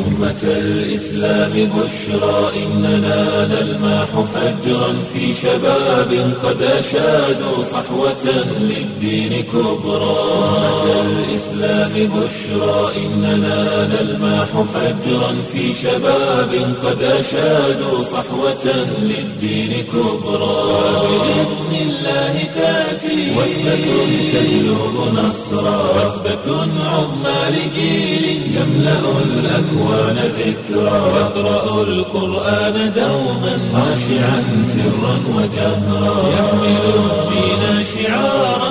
أمة الإسلام بشرى إننا نلمح فجرا في شباب قد أشادوا صحوة للدين كبرى أمة الإسلام بشرى إننا نلمح فجرا في شباب قد أشادوا صحوة للدين كبرى بإذن الله تأتي وثبة تجلب نصرا وثبة عظمى لجيل يملأ الأكوان ذكرا يقرأ القرآن دوما خاشعا سرا وجهرا يحمل الدين شعارا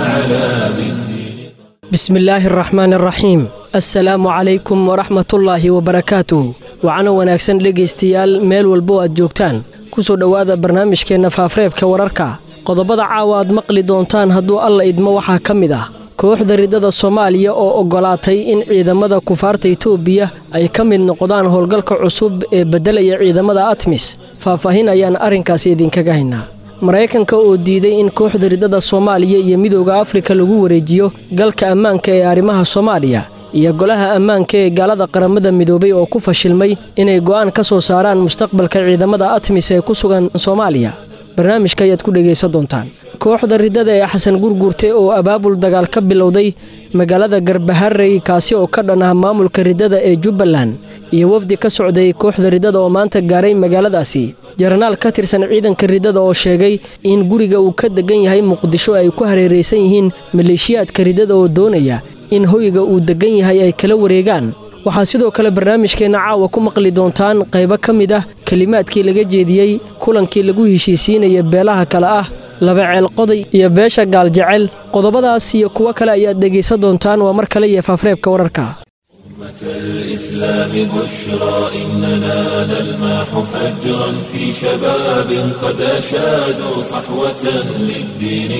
فعلى بالدين bismi illaahi araxmaan araxiim assalaamu calaykum waraxmatullaahi wabarakaatuh wacana wanaagsan dhegaystayaal meel walbo aad joogtaan ku soo dhowaada barnaamijkeenna faafreebka wararka qodobada caawa aad maqli doontaan hadduu alla idmo waxaa ka mid ah kooxda riddada soomaaliya oo oggolaatay in ciidamada kufaarta itoobiya ay ka mid noqdaan howlgalka cusub ee beddelaya ciidamada atmis faahfaahin ayaan arrinkaasi idinkaga haynaa maraykanka oo diiday in kooxda riddada soomaaliya iyo midooda afrika lagu wareejiyo galka ammaanka ee arrimaha soomaaliya iyo golaha ammaanka ee gaalada qaramada midoobay oo ku fashilmay inay go'aan ka soo saaraan mustaqbalka ciidamada atmis ee ku sugan soomaaliya barnaamijka ayaad ku dhegaysan doontaan kooxda riddada ee xasan gurguurte oo abaabul dagaal ka bilowday magaalada garbaharey kaasi oo ka dhan ah maamulka riddada ee jubbaland iyo wafdi ka socday kooxda riddada oo maanta gaaray magaaladaasi jaranaal ka tirsan ciidanka riddada oo sheegay in guriga uu ka degan yahay muqdisho ay ku hareeraysan yihiin maleeshiyaadka riddada oo doonaya in hoyga uu degan yahay ay kala wareegaan waxaa sidoo kale barnaamijkeenna caawa ku maqli doontaan qaybo ka mid ah kelimaadkii laga jeediyey kulankii lagu heshiisiinaya beelaha kale ah laba ceel qoday iyo beesha gaaljecel qodobadaas iyo kuwo kale ayaad dhegaysan doontaan waa mar kale iyo faafreebka wararka أمة الإسلام بشرى إننا نلمح فجرا في شباب قد أشادوا صحوة للدين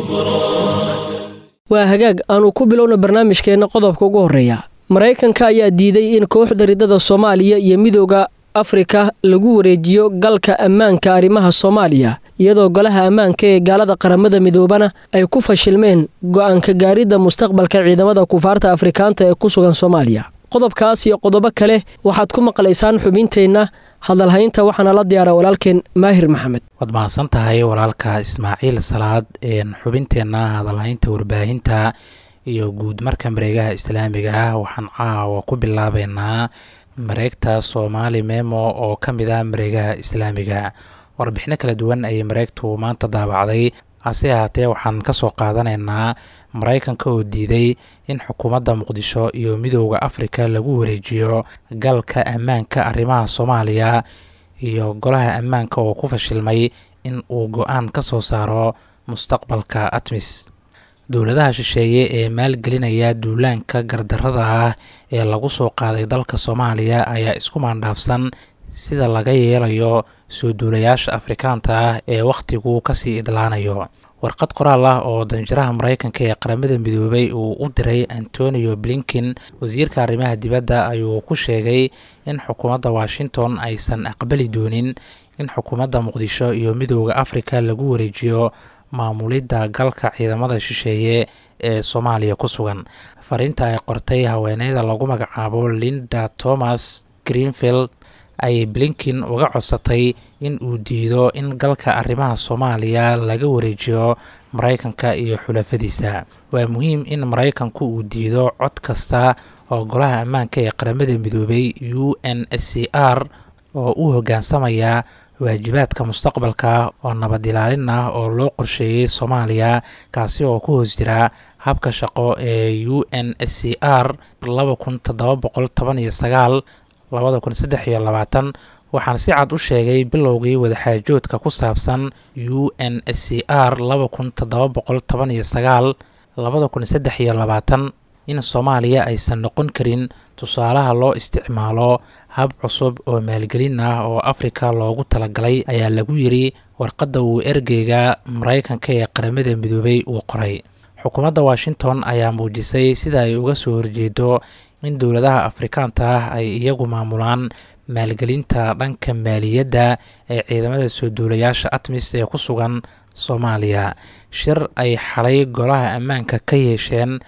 كبرى waa hagaag aanu ku bilowna barnaamijkeenna qodobka ugu horreeya maraykanka ayaa diiday in kooxda riddada soomaaliya iyo midooda afrika lagu wareejiyo galka ammaanka arrimaha soomaaliya iyadoo golaha ammaanka ee gaalada qaramada midoobana ay ku fashilmeen go'aanka gaaridda mustaqbalka ciidamada kufaarta afrikaanta ee ku sugan soomaaliya qodobkaas iyo qodobo kale waxaad ku maqlaysaan xubinteenna hadalhaynta waxaana la diyaara walaalkeen maahir maxamed waad mahadsan tahay walaalka ismaaciil salaad xubinteenna hadalhaynta warbaahinta iyo guud marka mareegaha islaamiga ah waxaan caawa ku bilaabeynaa mareegta soomaali memo oo ka mid ah mareegaha islaamiga warbixino kala duwan ayay mareegtu maanta daabacday hase ahaatee waxaan ka soo qaadanaynaa maraykanka oo diiday in xukuumadda muqdisho iyo midooda afrika lagu wareejiyo galka ammaanka arrimaha soomaaliya iyo golaha ammaanka oo ku fashilmay in uu go-aan ka soo saaro mustaqbalka atmis dowladaha shisheeye ee maalgelinaya duulaanka gardarada ah ee lagu soo qaaday dalka soomaaliya ayaa isku maandhaafsan sida laga yeelayo soo duulayaasha afrikaanta ah ee wakhtigu kasii idlaanayo warqad qoraal ah oo danjiraha maraykanka ee qaramada midoobay uu u diray antonio blinkin wasiirka arrimaha dibadda ayuu ku sheegay in xukuumadda washington aysan aqbali doonin in xukuumadda muqdisho iyo midooda afrika lagu wareejiyo maamulidda galka ciidamada shisheeye ee soomaaliya ku sugan fariinta ay qortay haweeneyda lagu magacaabo linda thomas greenfield ayay blinkin uga codsatay in uu diido in galka arrimaha soomaaliya laga wareejiyo maraykanka iyo xulafadiisa waa muhiim in maraykanku uu diido cod kasta oo golaha ammaanka ee qaramada midoobay u n s c r oo u hoggaansamaya waajibaadka mustaqbalka oo nabad ilaalin ah oo loo qorsheeyey soomaaliya kaasi oo ku hoos jira habka shaqo ee u n s c r laba kun toddoba boqol toban iyo sagaal labada kun saddex iyo labaatan waxaan si cad u sheegay bilowgii wadaxaajoodka ku saabsan u n s c r laba kun toddoba boqol toban iyo sagaal labada kun saddex iyo labaatan in soomaaliya aysan noqon karin tusaalaha loo isticmaalo hab cusub oo maalgelin ah oo afrika loogu talagalay ayaa lagu yiri warqadda uu ergeyga maraykanka ee qaramada midoobay uu qoray xukuumadda washington ayaa muujisay sida ay uga soo horjeedo in dowladaha afrikaanta ah ay iyagu maamulaan maalgelinta dhanka maaliyadda ee ciidamada soo duulayaasha atmis ee ku sugan soomaaliya shir ay xalay golaha ammaanka ka yeesheen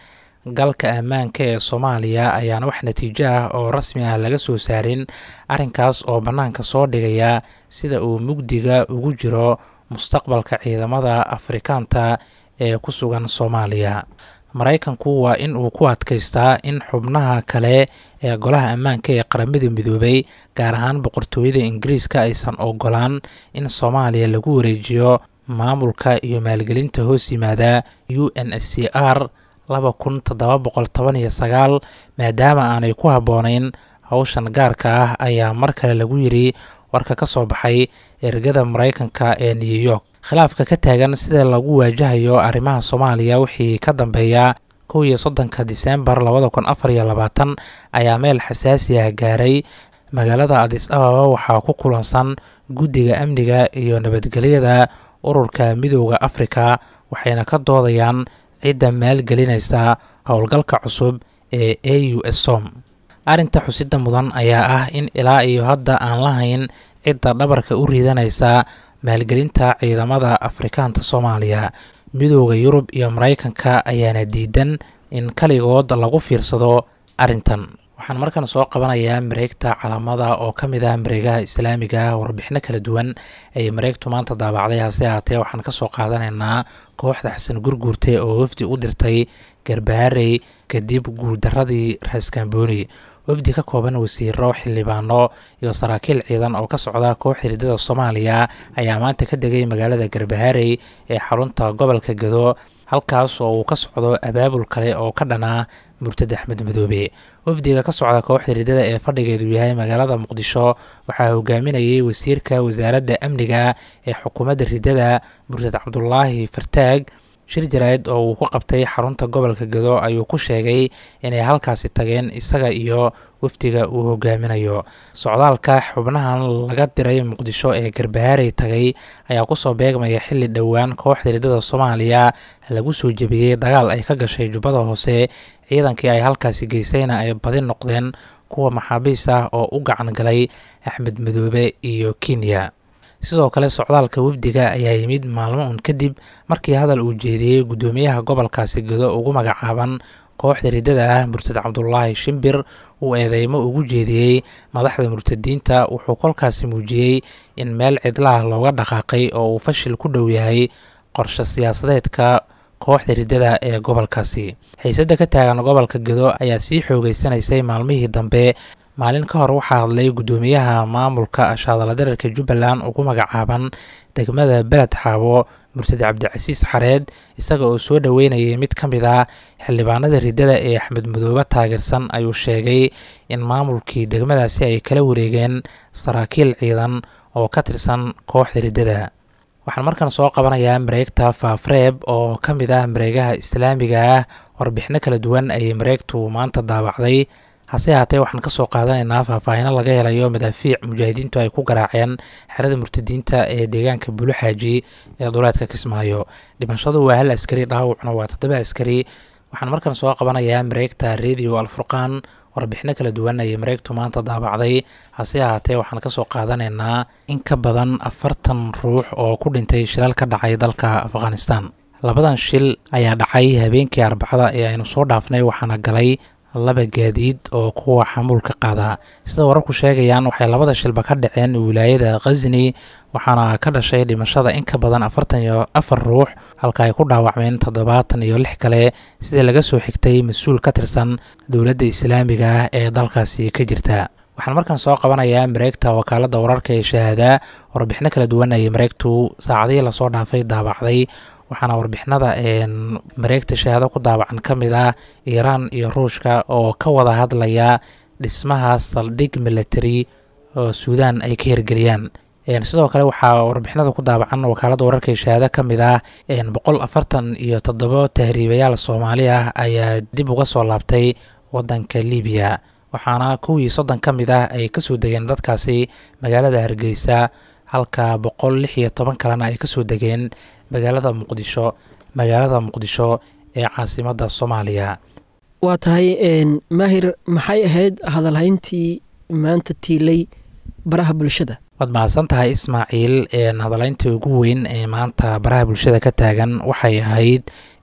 galka ammaanka ee soomaaliya ayaana wax natiijo ah oo rasmi ah laga soo saarin arrinkaas oo bannaanka soo dhigaya sida uu mugdiga ugu jiro mustaqbalka ciidamada afrikaanta ee ku sugan soomaaliya maraykanku waa in uu ku adkaystaa in xubnaha kale ee golaha ammaanka ee qaramada midoobay gaar ahaan boqortooyada ingiriiska aysan ogolaan in soomaaliya lagu wareejiyo maamulka iyo maalgelinta hoos yimaada u n s c r laba kun toddoba boqol toban iyo sagaal maadaama aanay ku habboonayn howshan gaarka ah ayaa mar kale lagu yiri warka ka soo baxay ergada maraykanka ee new york khilaafka ka taagan sida lagu waajahayo arrimaha soomaaliya wixii ka dambeeya kow iyo soddonka diseembar labada kun afar iyo labaatan ayaa meel xasaasi ah gaaray magaalada adis ababa waxaa ku kulansan guddiga amniga iyo nabadgelyada ururka midooda afrika waxayna ka doodayaan cidda maalgelinaysa howlgalka cusub ee a u s som arrinta xusida mudan ayaa ah in ilaa iyo hadda aan lahayn cidda dhabarka u riidanaysa maalgelinta ciidamada afrikaanta soomaaliya midooda yurub iyo maraykanka ayaana diidan in kaligood lagu fiirsado arrintan waxaan markan soo qabanayaa mareegta calaamada oo ka mid ah mareegaha islaamiga warbixino kala duwan ay mareegtu maanta daabacday hase ahaatee waxaan kasoo qaadanaynaa kooxda xasan gurguurte oo wafdi u dirtay garbaharey kadib guuldaradii raaskambooni wafdi ka kooban wasiiro xildhibaano iyo saraakiil ciidan oo ka socda kooxda hiridada soomaaliya ayaa maanta ka degay magaalada garbaharey ee xarunta gobolka gado halkaas oo uu ka socdo abaabul kale oo ka dhanaa murtad axmed madoobe wafdiga ka socda kooxda hiridada ee fadhigeedu yahay magaalada muqdisho waxaa hogaaminayay wasiirka wasaaradda amniga ee xukuumadda ridada murtad cabdulaahi fartaag shir jaraa'id oo uu ku qabtay xarunta gobolka gado ayuu ku sheegay inay halkaasi tageen isaga iyo wafdiga uu hogaaminayo socdaalka xubnahan laga diray muqdisho ee garbaharey tagay ayaa kusoo beegmaya xilli dhowaan kooxda hiridada soomaaliya lagu soo jebiyey dagaal ay ka gashay jubbada hoose ciidankii ay halkaasi geysayna ay badi noqdeen kuwa maxaabiis ah oo u gacan galay axmed madoobe iyo kenya sidoo kale socdaalka wafdiga ayaa yimid maalmo un kadib markii hadal uu jeediyey guddoomiyaha gobolkaasi gado ugu magacaaban kooxda riddada ah murtad cabdulaahi shimbir uu eedeymo ugu jeediyey madaxda murtadiinta wuxuu kolkaasi muujiyey in meel cidlaah looga dhaqaaqay oo uu fashil ku dhow yahay qorshe siyaasadeedka kooxda riddada ee gobolkaasi xiisadda ka taagan gobolka gado ayaa sii xoogeysanaysay maalmihii dambe maalin ka hor waxaa hadlay guddoomiyaha maamulka ashaadala dararka jubbaland ugu magacaaban degmada beled xaabo murtad cabdicasiis xareed isaga oo soo dhoweynayay mid ka mid ah xildhibaanada riddada ee axmed madoobe taageersan ayuu sheegay in maamulkii degmadaasi ay kala wareegeen saraakiil ciidan oo ka tirsan kooxda riddada waxaan markan soo qabanayaa mareegta faafreeb oo ka mid ah mareegaha islaamiga ah warbixino kala duwan ayay mareegtu maanta daabacday hase haatee waxaan kasoo qaadanaynaa faahfaahino laga helayo madaafiic mujaahidiintu ay ku garaaceen xerada murtadiinta ee deegaanka buluxaaji ee duleedka kismaayo dhimashadu waa hal askari dhaawacna waa toddoba askari waxaan markan soo qabanayaa mareegta radio alfurqaan warbixino kala duwan ayay mareegtu maanta daabacday hase ahaatee waxaan kasoo qaadanaynaa in ka badan afartan ruux oo ku dhintay shilal ka dhacay dalka afghanistan labadan shil ayaa dhacay habeenkii arbacada ee aynu soo dhaafnay waxaana galay laba gaadiid oo kuwa xamuulka qaada sida wararku sheegayaan waxay labada shilba ka dhaceen wilaayada khasni waxaana ka dhashay dhimashada in ka badan afartan iyo afar ruux halka ay ku dhaawacmeen toddobaatan iyo lix kale sida laga soo xigtay mas-uul ka tirsan dowladda islaamiga ah ee dalkaasi ka jirta waxaan markan soo qabanayaa mareegta wakaaladda wararka ee shahaada warbixino kala duwan ayay mareegtu saacadihii lasoo dhaafay daabacday waxaana warbixinada mareegta shahaado ku daabacan ka mid ah iiraan iyo ruushka oo ka wada hadlaya dhismaha saldhig military oo suudaan ay ka hirgeliyaan sidoo kale waxaa warbixinada ku daabacan wakaaladda wararka ee shahaado ka mid ah boqol afartan iyo toddobo tahriibayaal soomaali ah ayaa dib uga soo laabtay wadanka libiya waxaana kuwii soddon ka mid ah ay kasoo degeen dadkaasi magaalada hargeysa halka boqol lix iyo toban kalena ay kasoo degeen magaalada muqdisho magaalada muqdisho ee caasimadda soomaaliya waa tahay maahir maxay ahayd hadalhayntii maanta tiilay baraha bulshada waad mahadsan tahay ismaaciil hadalhayntii ugu weyn ee maanta baraha bulshada ka taagan waxay ahayd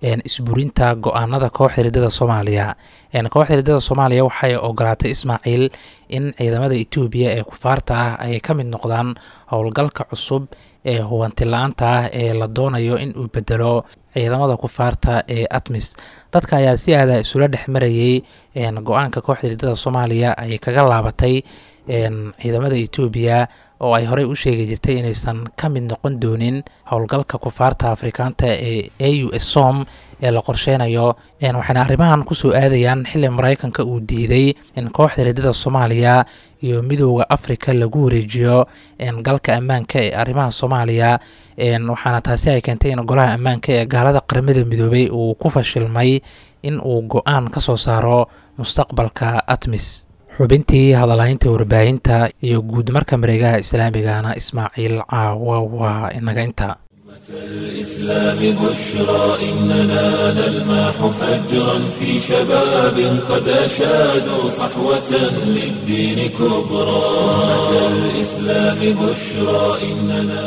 isburinta go-aanada kooxda riddada soomaaliya kooxda riddada soomaaliya waxay ogolaatay ismaaciil in ciidamada etoobiya ee kufaarta ah ay ka mid noqdaan howlgalka cusub ee hubanti la-aanta ah ee la doonayo in uu bedelo ciidamada kufaarta ee atmis dadka ayaa si aada isula dhex marayay go-aanka kooxda riddada soomaaliya ay kaga laabatay ciidamada etoobiya oo ay horey u sheegi jirtay inaysan ka mid noqon doonin howlgalka kufaarta afrikaanta ee a u s som ee la qorsheynayo waxayna arrimahan kusoo aadayaan xili mareykanka uu diiday in kooxda riddada soomaaliya iyo midooda afrika lagu wareejiyo galka ammaanka ee arrimaha soomaaliya waxaana taasi ay keentay in golaha ammaanka ee gaalada qaramada midoobay uu ku fashilmay in uu go-aan ka soo saaro mustaqbalka atmis xubintii hadalhaynta warbaahinta iyo guud marka mareegaha islaamigana ismaaciil caawa waa inaga inta الإسلام بشرى إننا نلماح فجرا في شباب قد أشادوا صحوة للدين كبرى الإسلام بشرى إننا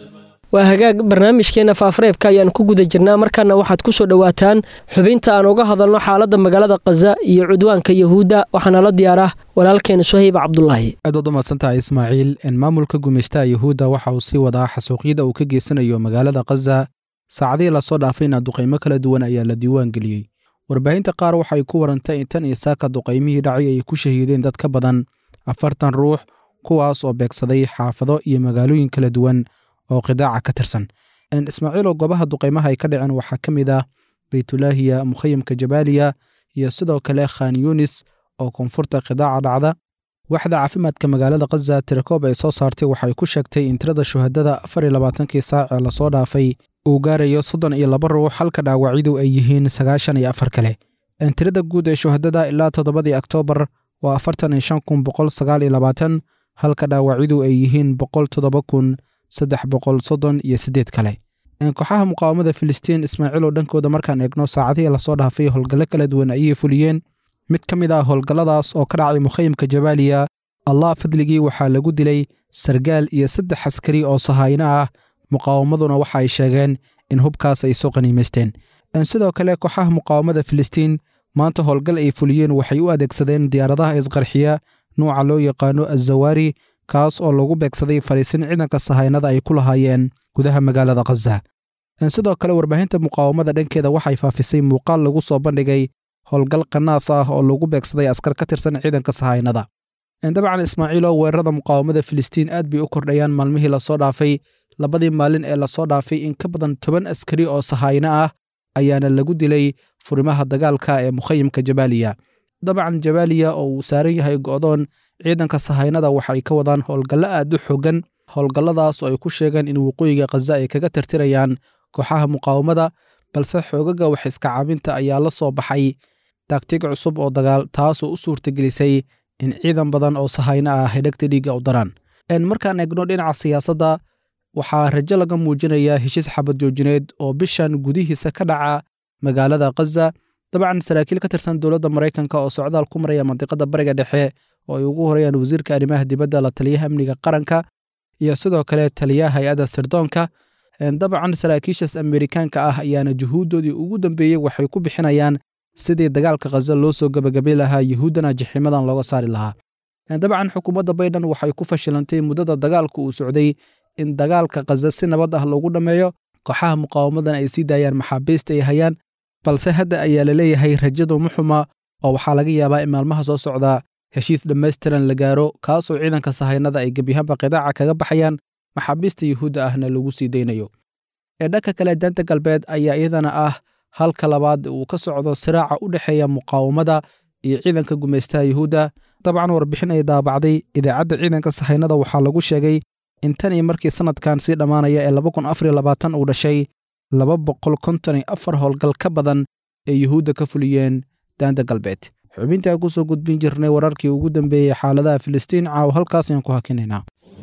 waa hagaag barnaamijkeena faafareebka ayaan ku guda jirnaa markaana waxaad ku soo dhowaataan xubinta aan uga hadalno xaaladda magaalada khaza iyo cudwaanka yahuudda waxaana la diyaar ah walaalkeena suhayb cabdulaahi aad waad u mahadsantahay ismaaciil maamulka gumaystaha yahuudda waxa uu sii wadaa xasuuqyada uu ka geysanayo magaalada khaza saacadihii lasoo dhaafayna duqaymo kala duwan ayaa la diiwaan geliyey warbaahinta qaar waxay ku warantay in tan iyo saaka duqaymihii dhacay ay ku shahiideen dad ka badan afartan ruux kuwaas oo beegsaday xaafado iyo magaalooyin kala duwan oo qidaaca ka tirsan ismaaciiloo goobaha duqaymaha ay ka dhaceen waxaa ka mid ah baytulaahiya mukhayamka jabaaliya iyo sidoo kale khan yunis oo koonfurta qidaaca dhacda waxda caafimaadka magaalada khaza tirakoob ay soo saartay waxay ku sheegtay in tirada shuhadada afar iyo labaatankii saac ee lasoo dhaafay uu gaarayo soddon iyo laba ruux halka dhaawacyadu ay yihiin sagaashan iyo afar kale tirada guud ee shuhadada ilaa toddobadii oktoobar waa afartan iyo shan kun boqol sagaal iyo labaatan halka dhaawacyadu ay yihiin boqol toddoba kun saddex boqol soddon iyo siddeed kale kooxaha muqaawamada filistiin ismaaciil oo dhankooda markaan eegno saacadihii lasoo dhaafay howlgallo kala duwan ayay fuliyeen mid ka mid ah howlgalladaas oo ka dhacay mukhayamka jabaaliya allah fadligii waxaa lagu dilay sargaal iyo saddex askari oo sahayno ah muqaawamaduna waxa ay sheegeen in hubkaas ay soo qaniimaysteen sidoo kale kooxaha muqaawamada filistiin maanta howlgal ay fuliyeen waxay u adeegsadeen diyaaradaha isqarxiya nuuca loo yaqaano azawaari kaas oo lagu beegsaday fariisin ciidanka sahaynada ay ku lahaayeen gudaha magaalada khaza sidoo kale warbaahinta muqaawamada dhankeeda waxay faafisay muuqaal lagu soo bandhigay howlgal qanaas ah oo lagu beegsaday askar ka tirsan ciidanka sahaynada dabcan ismaaciilo weerarada muqaawamada filistiin aad bay u kordhayaan maalmihii lasoo dhaafay labadii maalin ee lasoo dhaafay in ka badan toban askari oo sahayno ah ayaana lagu dilay furimaha dagaalka ee mukhayimka jabaaliya dabcan jabaaliya oo uu saaran yahay go'doon ciidanka sahaynada waxay ka wadaan howlgallo aad u xogan howlgalladaas oo ay ku sheegeen in waqooyiga khaza ay kaga tirtirayaan kooxaha muqaawamada balse xoogaga wax iska caabinta ayaa la soo baxay taagtig cusub oo dagaal taasoo u suurtagelisay in ciidan badan oo sahayno ah hidhagta dhiigga u daraan markaan eegno dhinaca siyaasadda waxaa rajo laga muujinayaa heshiis xabad joojineed oo bishan gudihiisa ka dhaca magaalada khaza dabcan saraakiil ka tirsan dowladda maraykanka oo socdaal ku maraya mandiqada bariga dhexe oo ay ugu horeyaan wasiirka arrimaha dibadda la taliyaha amniga qaranka iyo sidoo kale taliyaha hay-adda sirdoonka dabcan saraakiishaas amerikaanka ah ayaana juhuuddoodii ugu dambeeyey waxay ku bixinayaan sidii dagaalka khaza loo soo gebagabay lahaa yuhuuddana jaxiimadan looga saari lahaa dabcan xukuumadda baydhan waxay ku fashilantay muddada dagaalka uu socday in dagaalka khaza si nabad ah loogu dhammeeyo kooxaha muqaawamadan ay sii daayaan maxaabiista ay hayaan balse hadda ayaa la leeyahay rajadu muxuma oo waxaa laga yaabaa in maalmaha soo socdaa heshiis dhammaystiran la gaaro kaasoo ciidanka sahaynada ay gebiyahanba qidaaca kaga baxayaan maxaabiista yuhuudda ahna lagu sii daynayo ee dhanka kale daanta galbeed ayaa iyadana ah halka labaad uu ka socdo siraaca u dhexeeya muqaawamada iyo ciidanka gumaystaha yuhuudda dabcan warbixin ay daabacday idaacadda ciidanka sahaynada waxaa lagu sheegay in tan iyo markii sannadkan sii dhammaanaya ee laba kun afar iyo labaatan uu dhashay laba boqol konton iyo afar howlgal ka badan ee yuhuudda ka fuliyeen daanta galbeed xubintaa ku soo gudbin jirnay wararkii ugu dambeeyey xaaladaha filistiin caaw halkaas ayaan ku hakinaynaa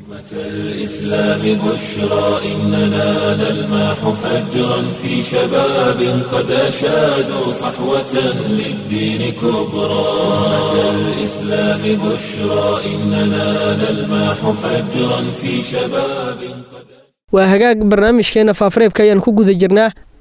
الإسلام بشرى إننا نلماح فجرا في شباب قد أشادوا صحوة للدين كبرى الإسلام بشرى إننا نلماح فجرا في شباب waa hagaag barnaamijkeena faafareebka ayaan ku guda jirnaa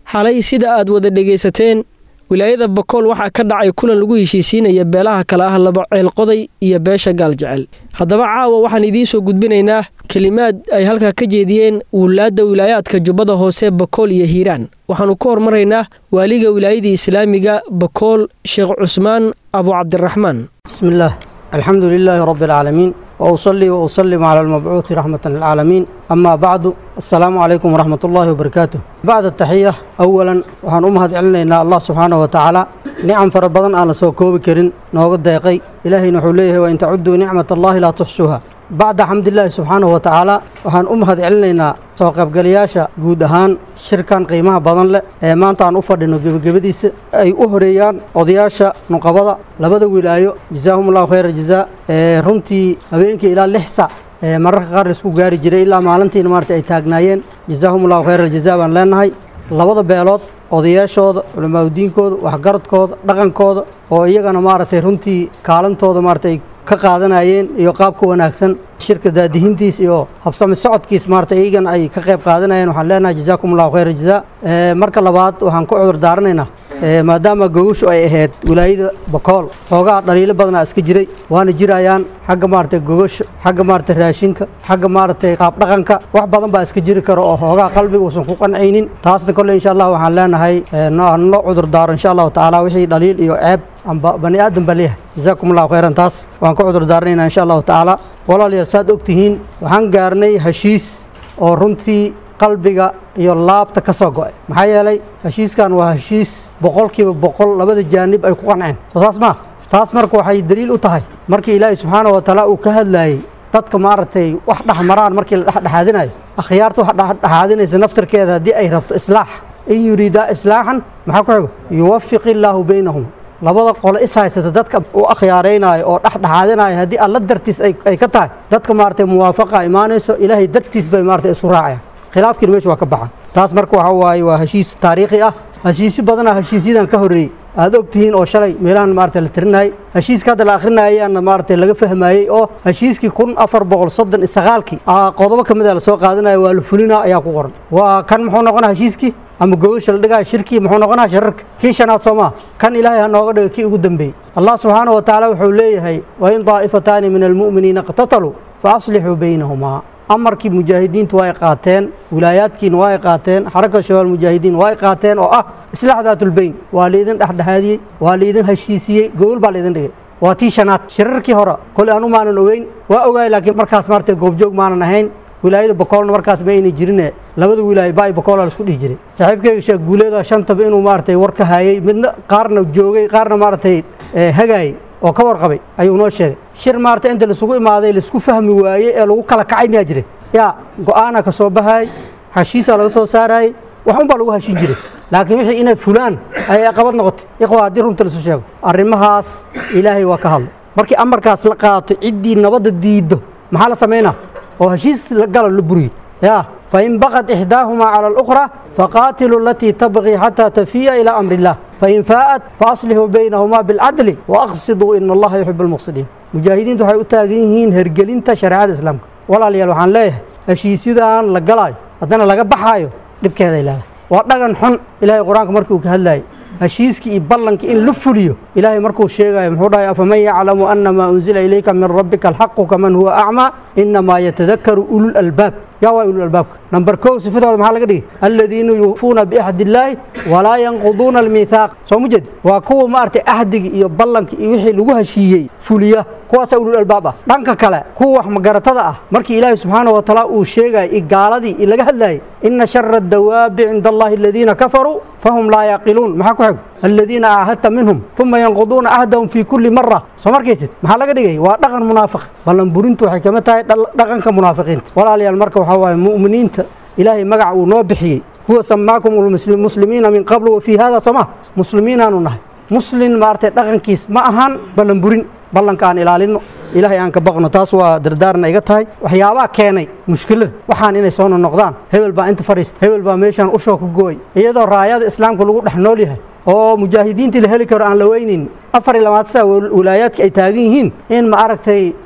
xalay sida aad wada dhegaysateen wilaayada bakool waxaa ka dhacay kulan lagu heshiisiinaya beelaha kale ah laba ceelqoday iyo beesha gaaljecel haddaba caawa waxaan idiin soo gudbinaynaa kelimaad ay halkaa ka jeediyeen wulaadda wilaayaadka jubbada hoose bakool iyo hiiraan waxaannu ka hormaraynaa waaliga wilaayadii islaamiga bakool sheekh cusmaan abu cabdiraxmaan بسم الله الحمد لله رب العالمين وأصلي وأسلم على المبعوث رحمة للعالمين أما بعد السلام عليكم ورحمة الله وبركاته بعد التحية أولا وحان أمهد علينا الله سبحانه وتعالى نعم فربضان على سوكوب كرين نوغد دقي إلهي نحوليه وإن تعدوا نعمة الله لا تحصوها بعد حمد الله سبحانه وتعالى waxaan u mahad celinaynaa soo qaybgalayaasha guud ahaan shirkan qiimaha badan leh ee maanta aan u fadhino gebagabadiisa ay u horeeyaan odayaasha nuqabada labada wilaayo jazaahumullahu khayra jazaa ee runtii habeenkii ilaa lix sac ee mararka qaar laisku gaari jiray ilaa maalintiina maarata ay taagnaayeen jazaahumullahu khayra aljazaa baan leenahay labada beelood odayaashooda culamaadudiinkooda waxgaradkooda dhaqankooda oo iyagana maaragtay runtii kaalintooda maarata ay ka qaadanayeen iyo qaabka wanaagsan shirka daadihintiis iyo habsami socodkiis maarata iyagana ay ka qayb qaadanayeen waxaan leenahay jazaakum allahu khayra jazaa marka labaad waxaan ku cudur daaranaynaa maadaama gogoshu ay ahayd wilaayada bakool xoogaa dhaliilo badanaa iska jiray waana jirayaan xagga maaragtay gogosha xagga maaragtay raashinka xagga maaragtay qaabdhaqanka wax badan baa iska jiri karo oo xoogaa qalbiga uusan ku qancaynin taasna kolle insha allah waxaan leenahay noo cudur daaro insha allahu tacaala wixii dhaliil iyo ceeb amba bani aadan baa leeyahay jazaakum allahu khayran taas waan ka cudur daaranaynaa insha allahu tacaala walaalayaal saad ogtihiin waxaan gaarnay heshiis oo runtii qalbiga iyo laabta ka soo go'ay maxaa yeelay heshiiskan waa heshiis boqolkiiba boqol labada jaanib ay ku qanceen soo saas maa taas marka waxay daliil u tahay markii ilaahay subxaana wa tacaala uu ka hadlaayey dadka maaragtay wax dhexmaraan markii la dhexdhexaadinayo akhyaarta wax dhexdhexaadinaysa naftarkeeda haddii ay rabto islaax in yuriidaa islaaxan maxaa ku xigo yuwafiq illaahu baynahum labada qole is haysata dadka u akhyaaraynaayo oo dhexdhexaadinayo haddii alla dartiis ay ka tahay dadka maaragtay muwaafaqa imaanayso ilaahay dartiis bay maaragtay isu raacayaan khilaafkiina meesha waa ka baxan taas marka waxa waaye waa heshiis taariikhi ah heshiisyo badanaa heshiisyadan ka horreeyey aad og tihiin oo shalay meelahan maarata la tirinayay heshiiska hadda la akhrinayaana maaragtay laga fahmayey oo heshiiskii kun afar boqol soddon iyo sagaalkii qodobo ka mid a lasoo qaadanaya waa la fulinaa ayaa ku qoran waa kan muxuu noqonaa heshiiskii ama gogosha la dhigaya shirkii muxuu noqonaa shararka kii shanaad soo maa kan ilaahay ha nooga dhigo kii ugu dambeeyey allah subxaana wa tacaala wuxuu leeyahay wain daa'ifataani min almu'miniina iqtataluu fa aslixuu baynahumaa amarkii mujaahidiintu waa ay qaateen wilaayaadkiina waa ay qaateen xaraka shabaal mujaahidiin waa ay qaateen oo ah islaax daatulbeyn waa laydin dhexdhexaadiyey waa laydin heshiisiyey gogol baa laydin dhigay waa tii shanaad shirarkii hore kole anu maanan ogeyn waa ogaay laakiin markaas maarata goobjoog maanan ahayn wilaayada bakoolna markaas ma ayna jirine labada wilaayo baay bakoola laisku dhihi jiray saaxiibkeyga sheekh guuleeda shantaba inuu maaragtay war ka hayay midna qaarna joogay qaarna maaragtay hagaayay oo ka warqabay ayuu noo sheegay shir maarata inta laisugu imaaday laisku fahmi waayey ee lagu kala kacay miyaa jiray yaa go-aana ka soo baxaayay heshiisaa laga soo saarayay wax un baa lagu heshin jiray laakiin wixii inay fulaan ayay qabad noqotay ikhwa haddii runta laisu sheego arrimahaas ilaahay waa ka hadlay markii amarkaas la qaato ciddii nabadda diiddo maxaa la samaynaa oo heshiis la galo la buriyo yaa fain baqad ixdaahumaa cala alukhra faqaatiluu alatii tabqii xataa tafiya ilaa amri illah fain faa'at faaslixuu baynahumaa bilcadli waaqsiduu ina allaha yuxibu almuqsidiin mujaahidiintu waxay u taagan yihiin hergelinta shareecada islaamka walaalayaal waxaan leeyahay heshiisyadan la galaayo haddana laga baxaayo dhibkeeday leedahay waa dhagan xun ilaahay qur-aanka markii uu ka hadlaayay heshiiskii iyo ballankii in la fuliyo ilaahay markuu sheegayo muxuu dhahay afaman yaclamu ana maa unzila ilayka min rabbika alxaqu kaman huwa acmaa inamaa yatadakaru ulul albaab yaa waa ulul albaabka number kow sifadooda maxaa laga dhigay aladiina yuufuuna biaxdi illaahi walaa yanquduuna almiithaaq soo ma jeed waa kuwa maaragtay ahdiga iyo ballanka iyo wixii lagu heshiiyey fuliya kuwaasaa ulul albaab ah dhanka kale kuwa wax magaratada ah markii ilaahay subxaana wa tacaala uu sheegaya i gaaladii i laga hadlayay ina shara adawaabi cinda allahi aladiina kafaruu fahum laa yaqiluun maxaa ku xig aladiina caahadta minhum uma yanquduuna ahdahum fii kulli mara soo markaysid maxaa laga dhigay waa dhaqan munaafiq ballan burintu waxay kama tahay dhaqanka munaafiqiinta walaalayaal marka waxaa waaye mu'miniinta ilaahay magaca uu noo bixiyey huwa samaakum muslimiina min qablu wa fii hada sooma muslimiinaanu nahay muslin maaragtay dhaqankiis ma ahan ballan burin ballanka aan ilaalino ilaahay aan ka baqno taas waa dardaarna iga tahay waxyaabaha keenay mushkilada waxaan inay soo noqdaan hebel baa inta fadhiista hebel baa meeshaan ushoo ka gooy iyadoo raayada islaamka lagu dhex nool yahay oo mujaahidiintii la heli karo aan la weynayn afar iyo labaatan saa wilaayaadka ay taagan yihiin in ma aragtay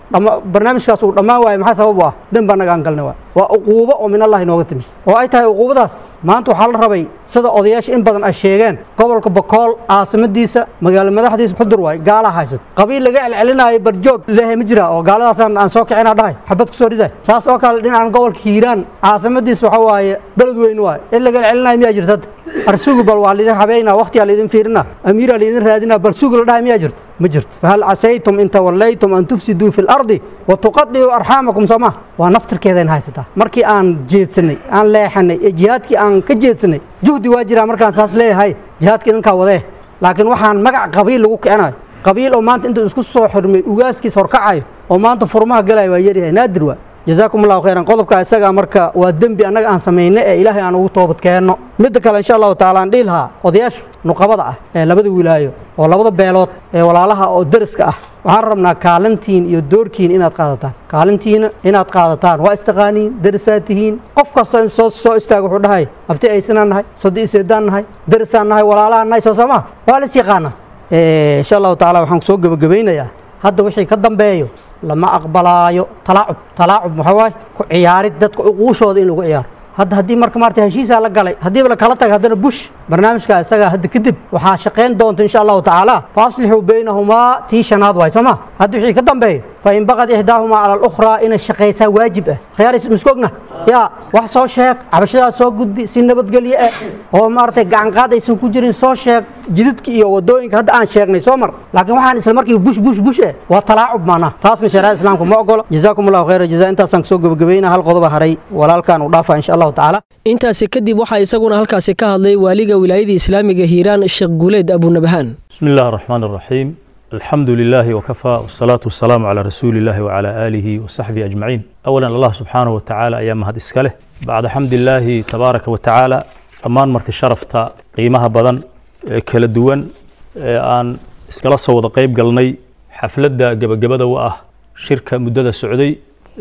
barnaamijkaas uu dhammaan waayo maxaa sabab u ah dembi annaga aan galnay waay waa uquubo oo min allahi nooga timi oo ay tahay uquubadaas maanta waxaa la rabay sida odayaasha in badan ay sheegeen gobolka bokool caasimadiisa magaalo madaxdiisa xudur waay gaalaa haysat qabiil laga celcelinaayo barjoog lehe ma jira oo gaaladaasaan aan soo kicina dhahay xabad kusoo riday saas oo kale dhinacan gobolka hiiraan caasimadiisa waxa waaye beled weyn waay in laga celcelinayo miyaa jirta arsugu bal waa laidin habeynaa waqtiyaa laidin fiirina amiiraa laidin raadinaa bal sugu la dhahay miyaa jirta ma jirto fahal casaytum in tawallaytum an tufsiduu fi lardi wa tuqadicuu arxaamakum sooma waa naftirkeedayn haysataa markii aan jeedsanay aan leexanay ee jihaadkii aan ka jeedsanay juhdi waa jiraa markaan saas leeyahay jihaadka idinkaa wadee laakiin waxaan magac qabiil lagu kicinayo qabiil oo maanta intuu isku soo xirmay ugaaskiis horkacayo oo maanta furmaha galaya waa yaryahay naadir waa jazaakum allahu khayran qodobka isaga marka waa dembi annaga aan samayno ee ilaahay aan ugu toobad keenno midda kale insha allahu tacaala aan dhihi lahaa odayaashu nuqabada ah ee labada wilaayo oo labada beelood ee walaalaha oo deriska ah waxaan rabnaa kaalintiin iyo doorkiin inaad qaadataan kaalintiina inaad qaadataan waa istaqaaniin derisaad tihiin qof kastoo in soo soo istaaga wuxuu dhahay abti aysanaan nahay soddi iseedaan nahay derisaan nahay walaalahaan nahay soo samaa waa lis yaqaana insha allahu tacaala waxaan kusoo gebagabaynayaa hadda wixii ka dambeeyo lama aqbalaayo talaacub talaacub maxaa waaye ku ciyaarid dadka uquushooda in lagu ciyaaro hadda haddii marka maarata heshiisaa la galay haddiiba la kala taga haddana bush barnaamijka isagaa hadda kadib waxaa shaqayn doonta insha allahu tacaala fa aslixuu baynahumaa tii shanaad waay soo ma hadda wixii ka dambeeyo fa in baqad ixdaahumaa cala alukhraa inay shaqaysaa waajib ah khiyaaris misku ogna yaa wax soo sheeg cabashadaas soo gudbi si nabadgelyo ah oo maaragtay gacanqaad aysan ku jirin soo sheeg jididka iyo wadooyinka hadda aan sheegnay soo mar laakiin waxaan isla markiiba bush bush bush eh waa talaacub maanaa taasna shareecada islaamka ma ogola jazaakum allahu khayra jazaa intaasaan kasoo gebagabayna hal qodoba haray walaalkaan uu dhaafa insha allahu tacaala intaasi kadib waxaa isaguna halkaasi ka hadlay waaliga wilaayada islaamiga hiiraan sheekh guuleed abunabahaan بسم الله الرحمن الرحيم الحمد لله وكفى والصلاة والسلام على رسول الله وعلى آله وصحبه أجمعين أولا الله سبحانه وتعالى أيام هذا إسكاله بعد حمد الله تبارك وتعالى أمان مرت شرفتا قيمها بدن كلا دوان آن إسكاله صوت قيب قلني حفلة جب جبدا وآه شركة مدة سعودي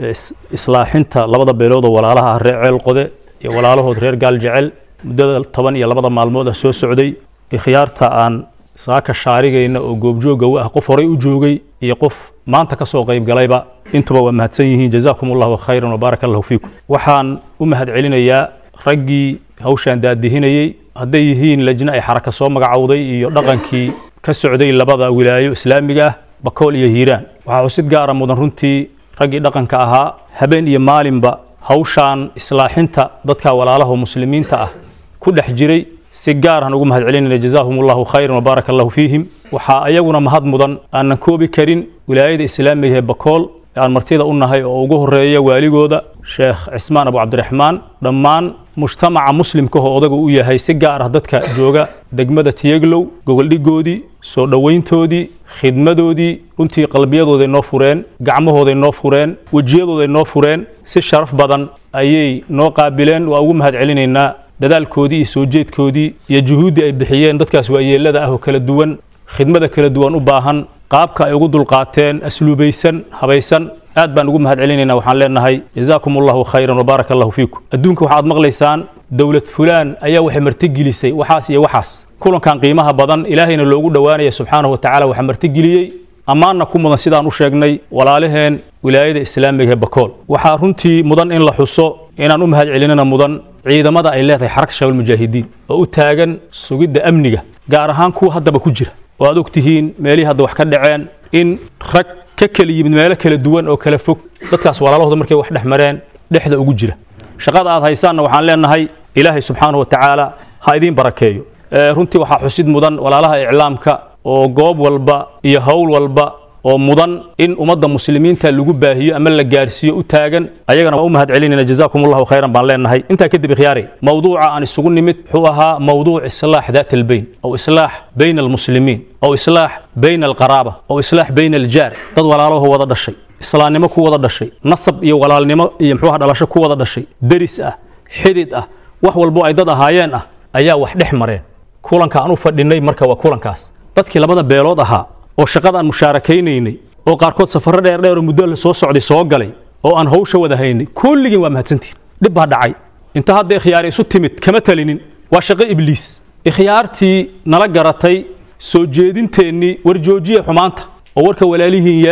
إصلاحنتا لبدا بيلودا ولا لها الرعيل قده ولا له رير قال جعل مدة طبعا يا لبدا مالمودة سو سعودي ikhyaarta aan saaka shaarigayna oo goobjooga u ah qof horay u joogay iyo qof maanta ka soo qayb galayba intuba waa mahadsan yihiin jazaakum allahu khayran wabaaraka allahu fiikum waxaan u mahad celinayaa raggii hawshaan daadihinayey hadday yihiin lajna ay xaraka soo magacowday iyo dhaqankii ka socday labada wilaayo islaamiga ah bakool iyo hiiraan waxaa xusid gaara mudan runtii raggii dhaqanka ahaa habeen iyo maalinba hawshaan islaaxinta dadka walaalaha muslimiinta ah ku dhex jiray si gaar aan ugu mahad celinayna jazaahum allahu khayran wabaaraka allahu fiihim waxaa ayaguna mahad mudan aanan koobi karin wilaayada islaamiga ee bakool ee aan martida u nahay oo ugu horeeya waaligooda sheekh cismaan abu cabdiraxmaan dhammaan mujtamaca muslimka oo odagu u yahay si gaar ah dadka jooga degmada tiyeglow gogoldhigoodii soo dhowayntoodii khidmadoodii runtii qalbiyadooday noo fureen gacmahooday noo fureen wejiyadooday noo fureen si sharaf badan ayay noo qaabileen waa ugu mahad celinaynaa dadaalkoodii iyo soo jeedkoodii iyo juhuuddii ay bixiyeen dadkaas waayeelada ah oo kala duwan khidmada kala duwan u baahan qaabka ay ugu dulqaateen asluubaysan habaysan aad baan ugu mahad celinaynaa waxaan leenahay jazaakum allahu khayran wabaaraka allahu fiikum adduunka waxaad maqlaysaan dowlad fulaan ayaa waxay martigelisay waxaas iyo waxaas kulankan qiimaha badan ilaahayna loogu dhowaanaya subxaanahu watacaala waxaa martigeliyey ammaanna ku mudan sidaan u sheegnay walaalaheen wilaayada islaamiga ee bakool waxaa runtii mudan in la xuso inaan u mahad celinana mudan ciidamada ay leedahay xaraka shabaab mujaahidiin oo u taagan sugidda amniga gaar ahaan kuwa haddaba ku jira oo aad og tihiin meelihii hadda wax ka dhaceen in rag ka kala yimid meelo kala duwan oo kala fog dadkaas walaalahooda markay wax dhex mareen dhexda ugu jira shaqada aad haysaanna waxaan leenahay ilaahay subxaanahu watacaala ha idiin barakeeyo runtii waxaa xusid mudan walaalaha iclaamka oo goob walba iyo howl walba oo mudan in ummadda muslimiinta lagu baahiyo ama la gaarsiiyo u taagan ayagana waa u mahad celinayna jazaakum allahu khayran baan leenahay intaa kadib ikhyaari mawduuca aan isugu nimid wuxuu ahaa mawduuc islaax daat albayn aw islaax bayna almuslimiin aw islaax bayna alqaraaba aw islaax bayna aljaar dad walaalaho wada dhashay islaamnimo ku wada dhashay nasab iyo walaalnimo iyo muxuuha dhalasho ku wada dhashay deris ah xidid ah wax walbo ay dad ahaayeen ah ayaa wax dhex mareen kulanka aan u fadhinay marka waa kulankaas dadkii labada beelood ahaa oo shaqada aan mushaarakaynay oo qaarkood safarro dheer dheer oo muddo la soo socday soo galay oo aan hawsha wada haynay kulligiin waa mahadsantihin dhib baa dhacay inta hadda ikhyaari isu timid kama talinin waa shaqo ibliis ikhyaartii nala garatay soo jeedinteennii war joojiya xumaanta oo warka walaalihiin yeela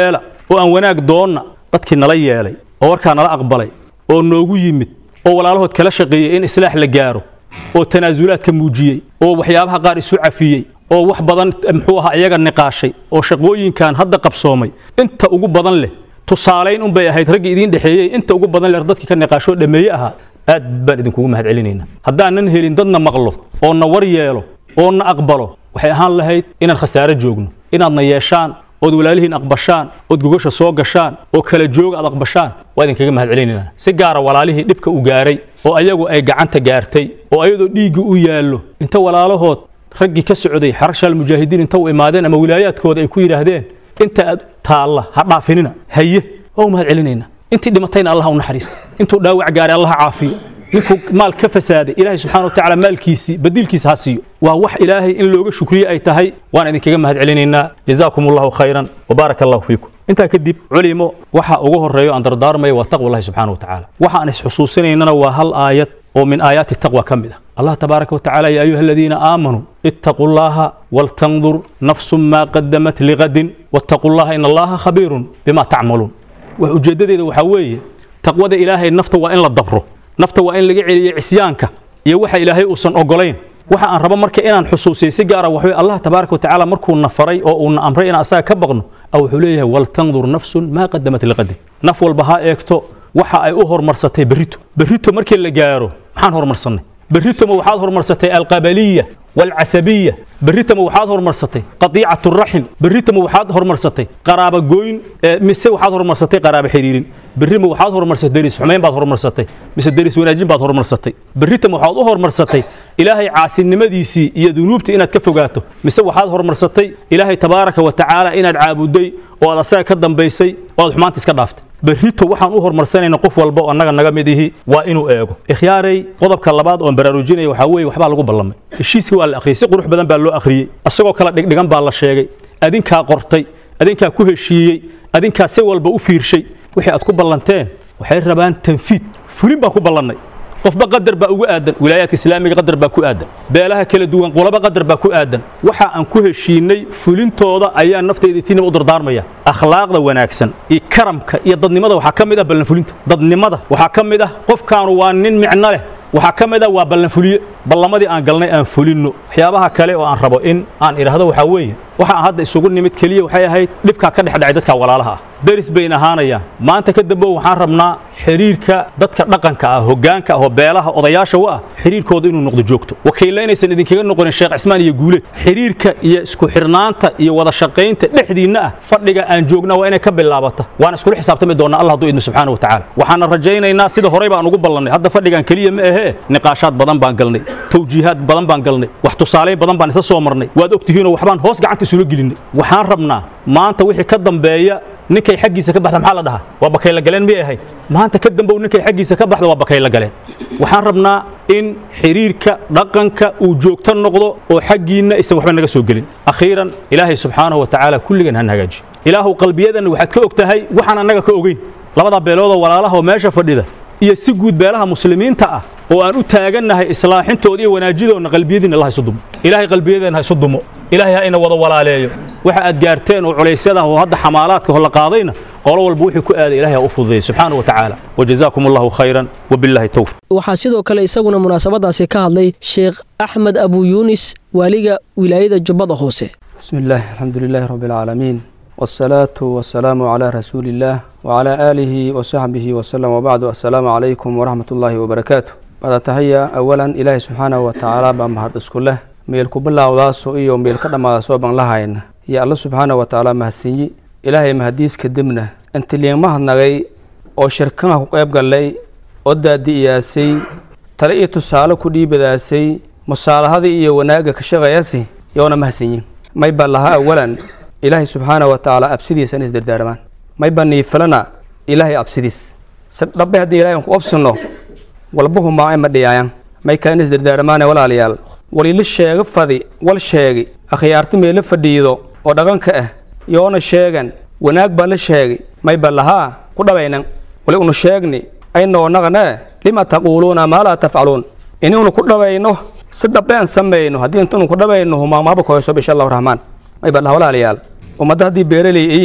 oo aan wanaag doonna dadkii nala yeelay oo warkaa nala aqbalay oo noogu yimid oo walaalahood kala shaqeeyey in islaax la gaaro oo tanaasulaadka muujiyey oo waxyaabaha qaar isu cafiyey oo wax badan muxuu ahaa iyaga niqaashay oo shaqooyinkan hadda qabsoomay inta ugu badan leh tusaalayn unbay ahayd raggii idiin dhexeeyey inta ugu badan leh dadkii ka niqaashoo dhameeye ahaa aad baan idinkugu mahad celinaynaa haddaanan helin dadna maqlo oo na war yeelo oo na aqbalo waxay ahaan lahayd inaan khasaaro joogno inaadna yeeshaan ood walaalihiin aqbashaan ood gogosha soo gashaan oo kala jooga aad aqbashaan waa idinkaga mahad celinaynaa si gaara walaalihii dhibka u gaaray oo ayagu ay gacanta gaartay oo ayadoo dhiiggi u yaallo inta walaalahood raggii ka socday xarashaal mujaahidiin inta u imaadeen ama wilaayaadkooda ay ku yidhaahdeen inta aad taalla ha dhaafinina haye waa u mahad celinaynaa intii dhimatayna allah u naxariista intuu dhaawac gaaray allah caafiyo ninkuu maal ka fasaaday ilaahay subxana wa tacaala maalkiisii badiilkiisa ha siiyo waa wax ilaahay in looga shukriye ay tahay waan idinkaga mahad celinaynaa jazaakum allahu khayran wabaaraka allahu fiikum intaa kadib culimo waxa ugu horeeyo aan dardaarmaya waa taqwa allahi subxaana wa tacaala waxa aan isxusuusinaynana waa hal aayad oo min aayaati taqwa ka mid ah allah tabaaraka wa tacaala ya ayuha aladiina aamanuu ittaquu llaha waltandur nafsun maa qadamat ligadin wattaquu llaha in allaha khabiirun bima tacmaluun wax ujeeddadeeda waxaa weeye taqwada ilaahay nafta waa in la dabro nafta waa in laga celiyo cisyaanka iyo waxa ilaahay uusan ogolayn waxa aan rabo marka inaan xusuusiyo si gaara waxwey allah tabaaraka wa tacaala markuu na faray oo uuna amray inaan asaga ka baqno a wuxuu leeyahay waltandur nafsun maa qadamat liqadin naf walba ha eegto waxa ay u horumarsatay berrito berrito markii la gaaro maxaan horumarsannay berrito ma waxaad horumarsatay alqabaliya والعسبية بريتما وحاد هرمرستي قطيعة الرحم بريتما وحاد هرمرستي قرابة جوين مسا وحاد هرمرستي قرابة حريرين بريما وحاد هرمرستي دريس حمين بعد هرمرستي مس دريس وناجين بعد هرمرستي بريتما وحاد هرمرستي إلهي عاسين نمديسي يا ذنوبتي إنك كفوقاته مس وحاد هرمرستي إلهي تبارك وتعالى إنك عابدي وهذا ساعة كدم بيسي وهذا حمانتي سكدافت berrito waxaan u horumarsanayna qof walba oo annaga naga mid ihi waa inuu eego ikhyaaray qodobka labaad oon baraarujinaya waxaa weeye waxbaa lagu ballamay heshiiskii waa la akhriyey si qurux badan baa loo akhriyey asagoo kala dhigdhigan baa la sheegay adinkaa qortay adinkaa ku heshiiyey adinkaa si walba u fiirshay wixii aad ku ballanteen waxay rabaan tanfiid fulin baan ku ballannay qofba qadar baa ugu aadan wilaayaadka islaamiga qadar baa ku aadan beelaha kala duwan qolaba qadar baa ku aadan waxa aan ku heshiinay fulintooda ayaa naftayda tiinaba u dardaarmaya akhlaaqda wanaagsan iyo karamka iyo dadnimada waxaa ka mid ah ballanfulinta dadnimada waxaa ka mid ah qofkaanu waa nin micno leh waxaa ka mid ah waa ballanfuliye ballamadii aan galnay aan fulinno waxyaabaha kale oo aan rabo in aan idhaahdo waxaa weeye waxa aan hadda isugu nimid keliya waxay ahayd dhibkaa ka dhex dhacay dadka walaalaha ah deris bayna ahaanayaan maanta ka dambe waxaan rabnaa xiriirka dadka dhaqanka ah hoggaanka ah oo beelaha odayaasha u ah xiriirkooda inuu noqdo joogto wakiilla inaysan idinkaga noqonin sheekh cismaan iyo guuleed xiriirka iyo isku xirnaanta iyo wada shaqaynta dhexdiinna ah fadhiga aan joogna waa inay ka bilaabata waan iskula xisaabtami doonaa allah hadduu idmo subxaana wa tacaala waxaana rajaynaynaa sida horey baan ugu ballannay hadda fadhigan keliya ma ahee niqaashaad badan baan galnay tawjiihaad badan baan galnay wax tusaalayn badan baan isla soo marnay waad ogtihiinoo waxbaan hoos gacanta isula gelinay waxaan rabnaa maanta wixii ka dambeeya ninkay xaggiisa ka baxda maxaa la dhahaa waa bakayla galeen miyay ahayd maanta ka dambow ninkay xaggiisa ka baxda waa bakayla galeen waxaan rabnaa in xiriirka dhaqanka uu joogto noqdo oo xaggiinna aysan waxba naga soo gelin akhiiran ilaahay subxaanahu wa tacaala kulligan han hagaaji ilaahu qalbiyadanna waxaad ka og tahay waxaan annaga ka ogeyn labada beeloodoo walaalaha oo meesha fadhida iyo si guud beelaha muslimiinta ah oo aan u taagannahay islaaxintooda iyo wanaajidoonna qalbiyadiina allah isu dumo ilaahay qalbiyadeenna ha isu dumo ilaahay ha ina wada walaaleeyo waxa aad gaarteen oo culaysyada oo hadda xamaalaadka hola qaadayna qolo walba wixii ku aaday ilaahay ha u fududeeyo subxaanahu wa tacaala wajazaakum allahu khayran wabillahi towfiq waxaa sidoo kale isaguna munaasabadaasi ka hadlay sheekh axmed abu yuunis waaliga wilaayada jubbada hoose بسم الله الحمد لله رب العالمين والصلاة والسلام على رسول الله وعلى آله وصحبه وسلم وبعد السلام عليكم ورحمة الله وبركاته بعد تهيا أولا إلهي سبحانه وتعالى بمهد اسكله ميل كبلا وداسو إيو ميل كدما داسو بان لهاين يا الله سبحانه وتعالى مهسيني إلهي مهديس كدمنا انت اللي مهد نغي oo shirkanaha ku qayb gallay oo daadi'iyaasay tale iyo tusaale ku dhiibadaasay musaalahadii iyo wanaagga ka shaqeeyasi yoona mahadsanyin may ba lahaa awalan ilaahay subxaana wa tacaala absidiisa in isdardaarmaan may ba niifalana ilaahay absidiis si dhabbe haddii ilahay aan ku obsino walbahu maacay ma dhiyaayan may kale in isdardaarmaane walaalayaal walila sheego fadi wal sheegi akhyaarti meela fadhiido oo dhaqanka ah yoona sheegan wanaag baa la sheegay may ba lahaa ku dhabaynan wali unu sheegni aynoo naqnee lima taquuluuna maa laa tafcaluun inuunu ku dhabayno si dhabbe aan samayno haddii intanu ku dhabayno humaamaaba kohayso bisha allahu raxmaan may ba dhaha walaalayaal ummadda haddii beeraley iyin